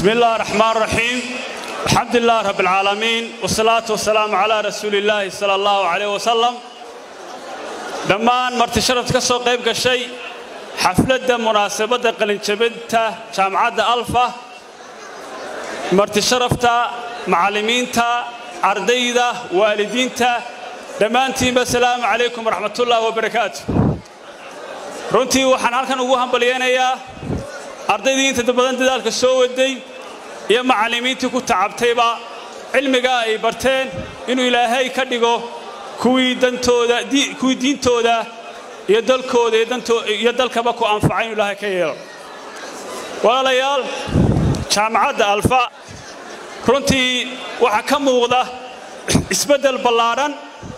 بسم الله الرحمن الرحيم الحمد لله رب العالمين والصلاة والسلام على رسول الله صلى الله عليه وسلم dhammaan marti sharaf ka soo qayb gashay xafladda munaasabadda qalinjabinta jaamacadda alfa marti sharafta macallimiinta ardayda waalidiinta dhammaantiinba asalaamu calaykum waraxmatullaahi wabarakaatu runtii waxaan halkan ugu hambalyaynayaa ardaydii inta badan dadaalka soo waday iyo macallimiintii ku tacabtayba cilmiga ay barteen inuu ilaahay ka dhigo kuwii dantooda kuwii diintooda iyo dalkooda iyo dalkaba ku anfacay inuu ilaahay ka yeelo walaalayaal jaamacadda alfa runtii waxaa ka muuqda isbeddel ballaadhan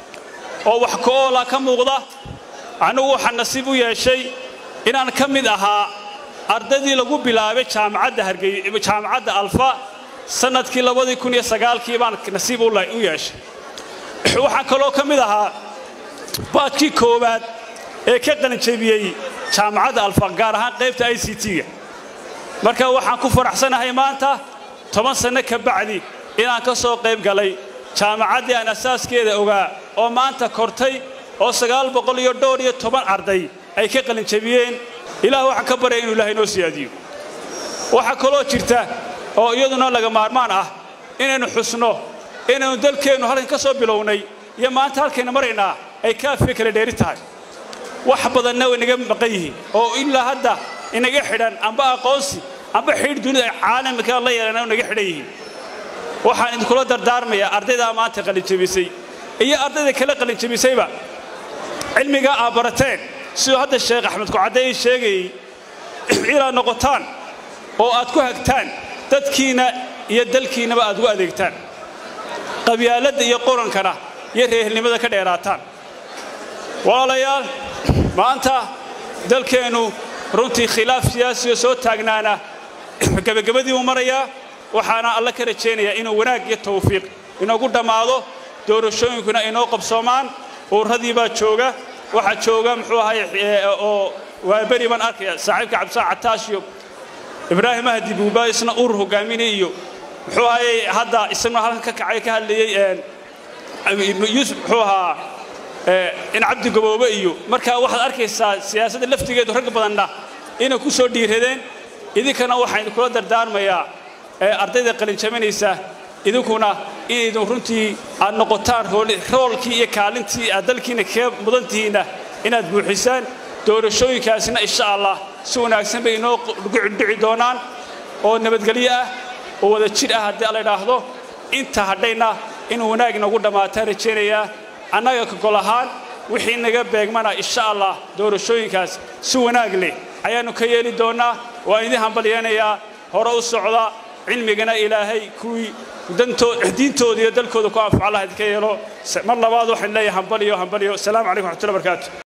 oo wax ka-oola ka muuqda anigu waxaa nasiib u yeeshay inaan ka mid ahaa ardaydii lagu bilaabay jaamacadda alfa sannadkii labadii kun iyo sagaalkii baan nasiib u yeeshay waxaan kaloo ka mid ahaa baadkii koowaad ee ka qalinjabiyey jaamacadda alfa gaar ahaan qaybta i c t-ga marka waxaan ku faraxsanahay maanta toban sanno ka bacdi inaan ka soo qayb galay jaamacaddii aan asaaskeeda ogaa oo maanta kortay oo sagaal boqol iyo dhowr iyo toban arday ay ka qalinjabiyeen ilaah waxaan ka baryaya inu ilahay noo siyaadiyo waxaa kaloo jirta oo iyaduna laga maarmaan ah inaynu xusno inaynu dalkeennu halkan ka soo bilownay iyo maanta halkayna maraynaa ay kaafiya kala dheeri tahay wax badanna way naga maqan yihiin oo ilaa hadda inaga xidhan amba aqoonsi amba xidh dunida ay caalamka la yeelana naga xidhan yihiin waxaan idinkula dardaarmayaa ardaydaa maanta qalinjabisay iyo ardayda kale qalinjabisayba cilmigaa aad barateen siduu hadda sheekh axmed kucaddeey sheegayey inaad noqotaan oo aad ku hagtaan dadkiinna iyo dalkiinnaba aad ugu adeegtaan qabyaaladda iyo qorankana iyo reehelnimada ka dheeraataan walaalayaal maanta dalkeennu runtii khilaaf siyaasiga soo taagnaana gebagabadii uu marayaa waxaana alla ka rajaynayaa inuu wanaag iyo tawfiiq inoogu dhammaado doorashooyinkuna inoo qabsoomaan uurradii baa jooga waxaa jooga muxuu ahay oo waa beri baan arkaya saaxiibka cabdisaan cataash iyo ibraahim ahdi buuba isna urur hogaaminay iyo muxuu ahayey hadda isaguna halkan ka kacay ka hadlayey yuusuf muxuu ahaa in cabdi gaboobe iyo markaa waxaad arkaysaa siyaasadda laftigeedu rag badanna inay ku soo dhiiradeen idinkana waxaan idinkula dardaarmayaa ardayda qalinjabanaysa idinkuna inaydun runtii aad noqotaan roolkii iyo kaalintii aad dalkiina kaga mudantihiinna inaad buuxisaan doorashooyinkaasina insha allah si wanaagsan bay inoo dhici doonaan oo nabadgelyo ah oo wada jir ah haddii la idhaahdo inta hadhayna inuu wanaag inagu dhammaataan rajaynayaa annaga kogol ahaan wixii naga beegmana insha allah doorashooyinkaas si wanaag leh ayaannu ka yeeli doonnaa waan idin hambalyaynayaa hore u socda cilmigana ilaahay kuwii diintooda iyo dalkooda ku anfaco allah idinka yeelo mar labaad waxaan leeyahay hambaliyo hambaliyo asalaamu calaykum waxmatullahi barakaatu